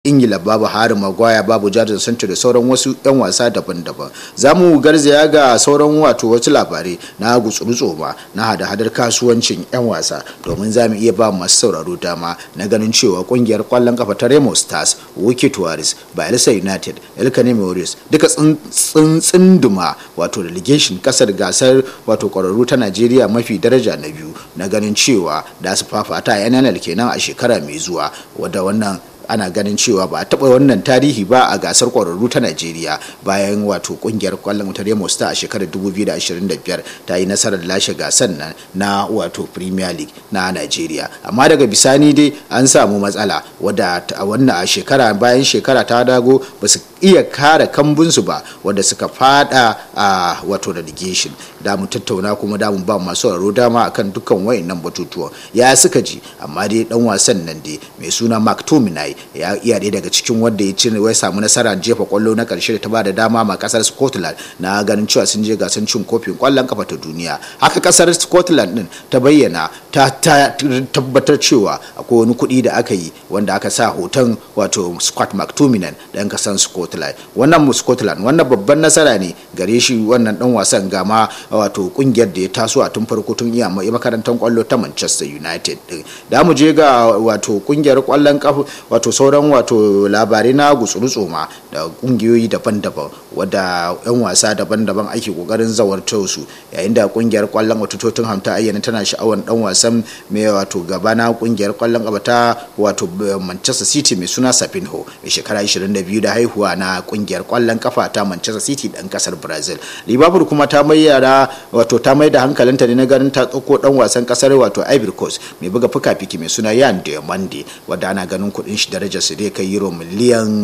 ingila babu harin magwaya babu jadon sancho da sauran wasu 'yan wasa daban-daban za mu garzaya ga sauran wato wasu labarai na gutsuru ma na hada-hadar kasuwancin 'yan wasa domin za mu iya ba masu sauraro dama na ganin cewa kungiyar kwallon kafa ta remo stars wiki tuwaris bayelsa united elkane maurice duka tsinduma wato relegation kasar gasar wato kwararru ta najeriya mafi daraja na biyu na ganin cewa da su fafata a nnl kenan a shekara mai zuwa wadda wannan ana ganin cewa ba a taɓa wannan tarihi ba a gasar ƙwararru ta najeriya bayan wato ƙungiyar kwallon ta remo star a shekarar 2025 ta yi nasarar lashe gasar nan na wato premier league na najeriya amma daga bisani dai an samu matsala wadda a wannan a shekara bayan shekara ta dago ba su iya kare kambunsu ba wadda suka fada a wato relegation da mu tattauna kuma da mu ba masu sauraro dama akan dukkan wayannan batutuwan ya suka ji amma dai dan wasan nan dai mai suna mark tominai ya iya ɗaya daga cikin wanda ya cin wai samu nasara jefa kwallo na karshe da ta bada dama ma kasar scotland na ganin cewa sun je gasar cin kofin kwallon kafa ta duniya haka kasar scotland din ta bayyana ta tabbatar cewa akwai wani kuɗi da aka yi wanda aka sa hoton wato scott mctominay dan kasar scotland wannan scotland wannan babban nasara ne gare shi wannan dan wasan gama wato kungiyar da ya taso a tun farko tun iya makarantar kwallo ta manchester united din da mu je ga wato kungiyar kwallon kafa wato sauran wato labarai na gutsuru tsoma da kungiyoyi daban-daban wadda yan wasa daban-daban ake kokarin zawartar su yayin da kungiyar kwallon wato tottenham ta ayyana tana sha'awar dan wasan mai wato gaba na kungiyar kwallon kafa ta wato manchester city mai suna sapinho mai shekara 22 da haihuwa na kungiyar kwallon kafa ta manchester city dan kasar brazil liverpool kuma ta mayyara wato ta mai da hankalinta ne na ganin ta tsoko dan wasan kasar wato ivory coast mai buga fuka-fiki mai suna yan diamande wadda ana ganin kudin shi darajar su dai kai euro miliyan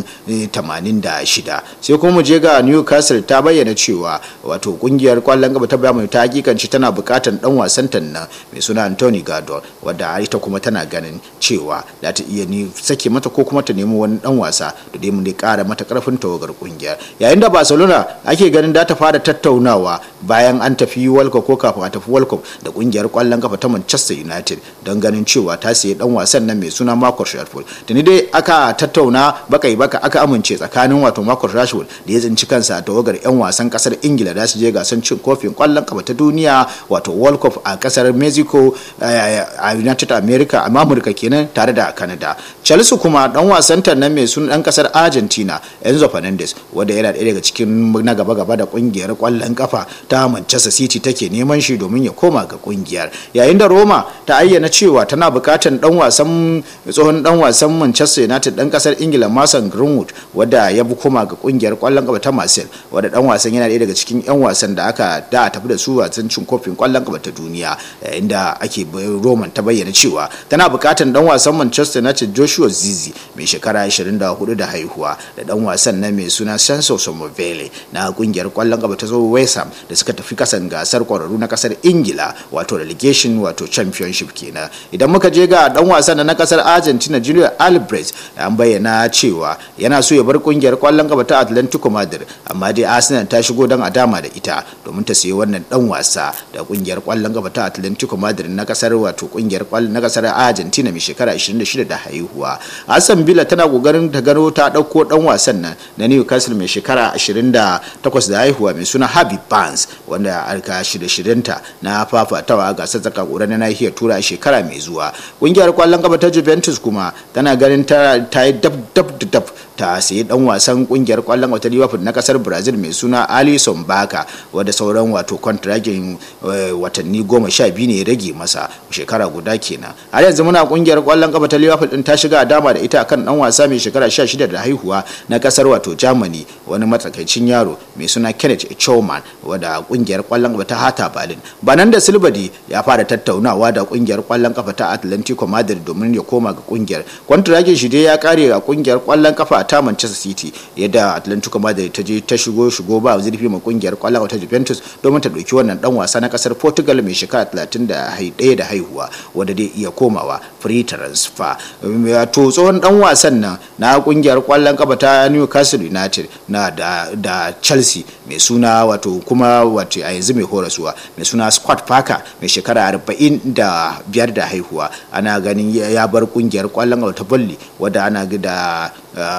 86 sai kuma mu je ga newcastle ta bayyana cewa wato kungiyar kwallon gaba ta bayan ta hakikanci tana bukatan dan wasan ta nan mai suna anthony gardner wadda ita kuma tana ganin cewa za ta iya ni sake mata ko kuma ta nemi wani dan wasa da dai mu ne kara mata karfin tawagar kungiyar yayin da barcelona ake ganin da ta fara tattaunawa bayan an tafi world cup ko kafin a tafi world cup da kungiyar kwallon kafa ta manchester united don ganin cewa ta sayi dan wasan nan mai suna marcus rashford tuni dai aka tattauna bakai baka aka amince tsakanin wato marcus rashford da ya tsinci kansa a tawagar yan wasan kasar ingila da su je gasan cin kofin kwallon kafa ta duniya wato world cup a kasar mexico a united america a amurka kenan tare da canada chelsea kuma dan wasan ta nan mai suna dan kasar argentina enzo fernandez wanda yana ɗaya daga cikin na gaba gaba da kungiyar kwallon kafa ta manchester city take neman shi domin ya koma ga kungiyar yayin da roma ta ayyana cewa tana bukatan dan wasan tsohon dan wasan manchester united dan kasar ingila mason greenwood wadda ya bi koma ga kungiyar kwallon kafa ta marcel wadda dan wasan yana ɗaya daga cikin yan wasan da aka da a tafi da su wasan cin kofin kwallon kafa ta duniya yayin da ake roman ta bayyana cewa tana bukatan dan wasan manchester united joshua zizi mai shekara 24 da haihuwa da dan wasan na mai suna senso somovele na kungiyar kwallon kafa ta zo west ham da suka tafi kasan gasar kwararru na kasar ingila wato relegation wato championship kenan idan muka je ga dan wasan na kasar argentina julio albrecht an bayyana cewa yana so ya bar kungiyar kwallon kafa ta atlantico madrid amma dai arsenal ta shigo don a dama da ita domin ta sayi wannan dan wasa da kungiyar kwallon kafa ta atlantico madrid na kasar wato kungiyar kwallon na kasar argentina mai shekara 26 da haihuwa aston villa tana kokarin ta gano ta dauko dan wasan nan na newcastle mai shekara 28 da haihuwa mai suna Harvey Barnes wanda aka shirye-shiryenta na fafatawa gasar zaka kura na nahiyar tura a shekara mai zuwa kungiyar kwallon kafa ta Juventus kuma tana ganin ta yi dab dab dab ta sayi dan wasan kungiyar kwallon wata Liverpool na kasar Brazil mai suna Alisson Baka wanda sauran wato kontragin watanni goma sha biyu ne ya rage masa shekara guda kenan har yanzu muna kungiyar kwallon kafa ta Liverpool din ta shiga dama da ita kan dan wasa mai shekara 16 da haihuwa na kasar wato Germany wani matsakaicin yaro mai suna Kenneth Choman wanda kungiyar kwallon kafa ta Hata Berlin banan da Silbadi ya fara tattaunawa da kungiyar kwallon kafa ta Atlantico Madrid domin ya koma ga kungiyar kontragin shi dai ya kare a kungiyar kwallon kafa ta Manchester City yadda Atlantico Madrid ta je ta shigo shigo ba zurfi ma kungiyar kwallon kafa ta Juventus domin ta dauki wannan dan wasa na kasar Portugal mai shekara 31 da haihuwa wanda dai iya komawa free transfer to tsohon dan wasan nan na kungiyar kwallon kafa ta Newcastle United na da, da Chelsea mai suna wato kuma wato a yanzu mai horaswa mai suna scott parker mai shekara 45 da haihuwa ana ganin ya bar kungiyar kwallon ta bolli wadda ana da